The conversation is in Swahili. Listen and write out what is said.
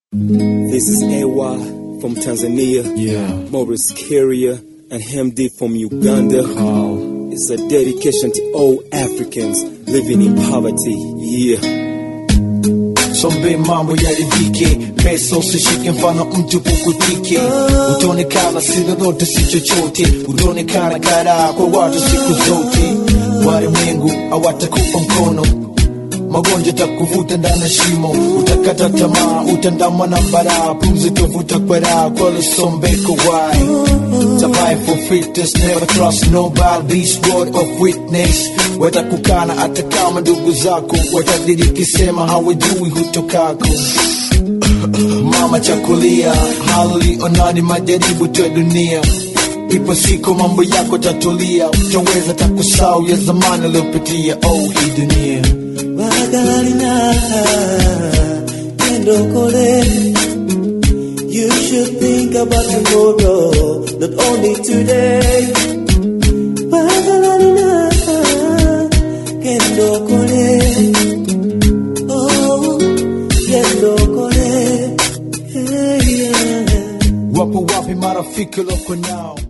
This is AY from Tanzania, Yeah. Morris Carrier, and Hemdi from Uganda. Carl. It's a dedication to all Africans living in poverty. Yeah. Sombe mambo yaridhike, pesa usishike, mfano mtu kukutike. Utaonekana si lolote si chochote, utaonekana karaa kwa watu siku zote. Walimwengu hawatakupa mkono, magonjwa takuvuta ndani ya shimo, utakata tamaa, utandamwa na baraa, pumzi tovuta kwa raha, kweli sombeko wai survive for fitness, never trust nobody, this word of witness. Watakukana hata kama ndugu zako watadiriki, sema hawajui hutokako. Mama chakulia, hali onani, majaribu tu ya dunia. Ipo siku mambo yako tatulia, utaweza takusau ya zamani aliyopitia. Oh, hii dunia Bagalina Kendokole You should think about tomorrow Not only today Bagalina Kendokole Oh Kendokole Hey yeah wapo wapi marafiki loko nao